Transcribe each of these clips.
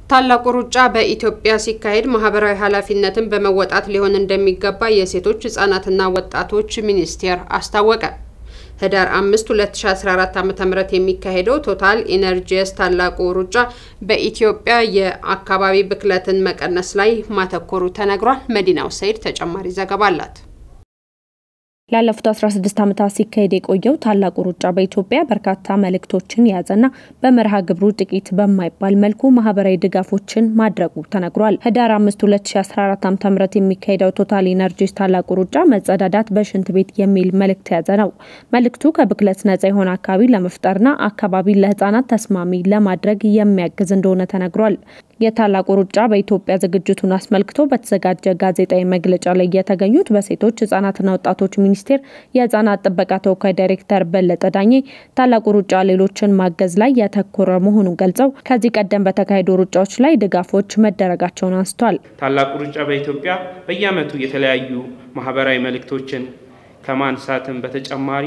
ታላቁ ሩጫ በኢትዮጵያ ሲካሄድ ማህበራዊ ኃላፊነትን በመወጣት ሊሆን እንደሚገባ የሴቶች ህጻናትና ወጣቶች ሚኒስቴር አስታወቀ። ህዳር 5 2014 ዓ.ም የሚካሄደው ቶታል ኢነርጂስ ታላቁ ሩጫ በኢትዮጵያ የአካባቢ ብክለትን መቀነስ ላይ ማተኮሩ ተነግሯል። መዲናው ሰይድ ተጨማሪ ዘገባ አላት። ላለፉት 16 ዓመታት ሲካሄድ የቆየው ታላቁ ሩጫ በኢትዮጵያ በርካታ መልእክቶችን የያዘና በመርሃ ግብሩ ጥቂት በማይባል መልኩ ማህበራዊ ድጋፎችን ማድረጉ ተነግሯል። ህዳር 5 2014 ዓ.ም የሚካሄደው ቶታል ኢነርጂስ ታላቁ ሩጫ መጸዳዳት በሽንት ቤት የሚል መልእክት የያዘ ነው። መልእክቱ ከብክለት ነጻ የሆነ አካባቢ ለመፍጠርና አካባቢ ለህጻናት ተስማሚ ለማድረግ የሚያግዝ እንደሆነ ተነግሯል። የታላቁ ሩጫ በኢትዮጵያ ዝግጅቱን አስመልክቶ በተዘጋጀ ጋዜጣዊ መግለጫ ላይ የተገኙት በሴቶች ህጻናትና ወጣቶች ሚኒስቴር የህጻናት ጥበቃ ተወካይ ዳይሬክተር በለጠ ዳኜ ታላቁ ሩጫ ሌሎችን ማገዝ ላይ ያተኮረ መሆኑን ገልጸው ከዚህ ቀደም በተካሄዱ ሩጫዎች ላይ ድጋፎች መደረጋቸውን አንስቷል። ታላቁ ሩጫ በኢትዮጵያ በየዓመቱ የተለያዩ ማህበራዊ መልእክቶችን ከማንሳትም በተጨማሪ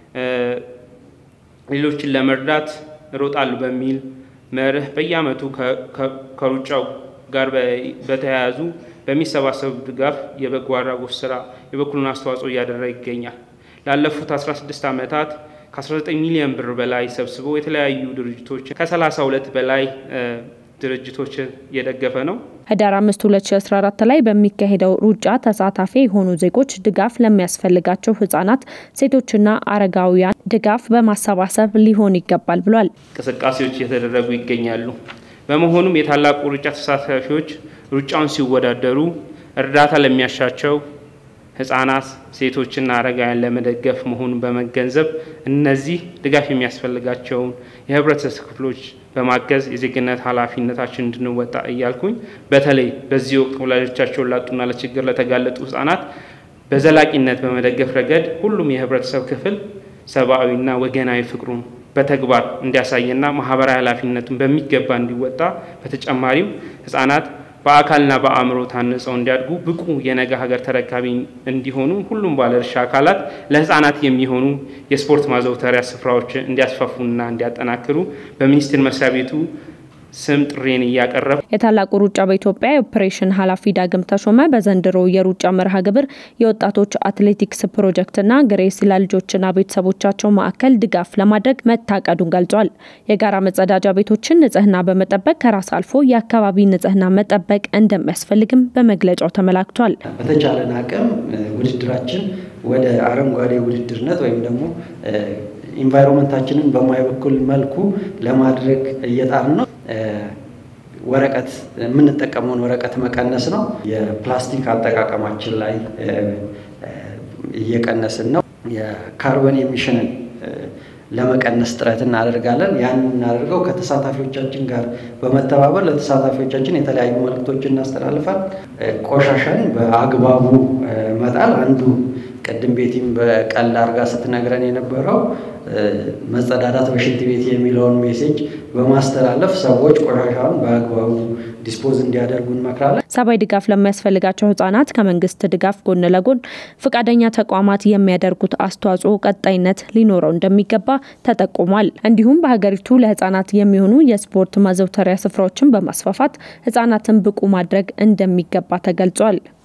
ሌሎችን ለመርዳት እሮጣሉ በሚል መርህ በየዓመቱ ከሩጫው ጋር በተያያዙ በሚሰባሰቡ ድጋፍ የበጎ አድራጎት ስራ የበኩሉን አስተዋጽኦ እያደረገ ይገኛል። ላለፉት 16 ዓመታት ከ19 ሚሊዮን ብር በላይ ሰብስቦ የተለያዩ ድርጅቶችን ከ32 በላይ ድርጅቶችን እየደገፈ ነው። ህዳር 5 2014 ላይ በሚካሄደው ሩጫ ተሳታፊ የሆኑ ዜጎች ድጋፍ ለሚያስፈልጋቸው ህጻናት፣ ሴቶችና አረጋውያን ድጋፍ በማሰባሰብ ሊሆን ይገባል ብሏል። እንቅስቃሴዎች እየተደረጉ ይገኛሉ። በመሆኑም የታላቁ ሩጫ ተሳታፊዎች ሩጫውን ሲወዳደሩ እርዳታ ለሚያሻቸው ህጻናት፣ ሴቶችና አረጋውያን ለመደገፍ መሆኑን በመገንዘብ እነዚህ ድጋፍ የሚያስፈልጋቸውን የህብረተሰብ ክፍሎች በማገዝ የዜግነት ኃላፊነታችን እንድንወጣ እያልኩኝ በተለይ በዚህ ወቅት ወላጆቻቸውን ላጡና ለችግር ለተጋለጡ ህጻናት በዘላቂነት በመደገፍ ረገድ ሁሉም የህብረተሰብ ክፍል ሰብአዊና ወገናዊ ፍቅሩን በተግባር እንዲያሳይና ማህበራዊ ኃላፊነቱን በሚገባ እንዲወጣ በተጨማሪም ህጻናት በአካልና በአእምሮ ታንጸው እንዲያድጉ ብቁ የነገ ሀገር ተረካቢ እንዲሆኑ ሁሉም ባለድርሻ አካላት ለህፃናት የሚሆኑ የስፖርት ማዘውተሪያ ስፍራዎች እንዲያስፋፉና እንዲያጠናክሩ በሚኒስቴር መስሪያ ቤቱ ስም ጥሬን እያቀረብ የታላቁ ሩጫ በኢትዮጵያ የኦፕሬሽን ኃላፊ ዳግም ተሾመ በዘንድሮ የሩጫ መርሃ ግብር የወጣቶች አትሌቲክስ ፕሮጀክትና ግሬስ ለልጆችና ቤተሰቦቻቸው ማዕከል ድጋፍ ለማድረግ መታቀዱን ገልጿል። የጋራ መጸዳጃ ቤቶችን ንጽህና በመጠበቅ ከራስ አልፎ የአካባቢ ንጽህና መጠበቅ እንደሚያስፈልግም በመግለጫው ተመላክቷል። በተቻለን አቅም ውድድራችን ወደ አረንጓዴ ውድድርነት ወይም ደግሞ ኢንቫይሮንመንታችንን በማይበክል መልኩ ለማድረግ እየጣርን ነው። ወረቀት የምንጠቀመውን ወረቀት መቀነስ ነው። የፕላስቲክ አጠቃቀማችን ላይ እየቀነስን ነው። የካርበን ኤሚሽንን ለመቀነስ ጥረት እናደርጋለን። ያን እናደርገው ከተሳታፊዎቻችን ጋር በመተባበር ለተሳታፊዎቻችን የተለያዩ መልእክቶችን እናስተላልፋል። ቆሻሻን በአግባቡ መጣል አንዱ ቅድም ቤቲም በቀልድ አርጋ ስትነግረን የነበረው መጸዳዳት በሽንት ቤት የሚለውን ሜሴጅ በማስተላለፍ ሰዎች ቆሻሻውን በአግባቡ ዲስፖዝ እንዲያደርጉ እንመክራለን። ሰብአዊ ድጋፍ ለሚያስፈልጋቸው ህጻናት ከመንግስት ድጋፍ ጎን ለጎን ፈቃደኛ ተቋማት የሚያደርጉት አስተዋጽኦ ቀጣይነት ሊኖረው እንደሚገባ ተጠቁሟል። እንዲሁም በሀገሪቱ ለህጻናት የሚሆኑ የስፖርት ማዘውተሪያ ስፍራዎችን በማስፋፋት ህጻናትን ብቁ ማድረግ እንደሚገባ ተገልጿል።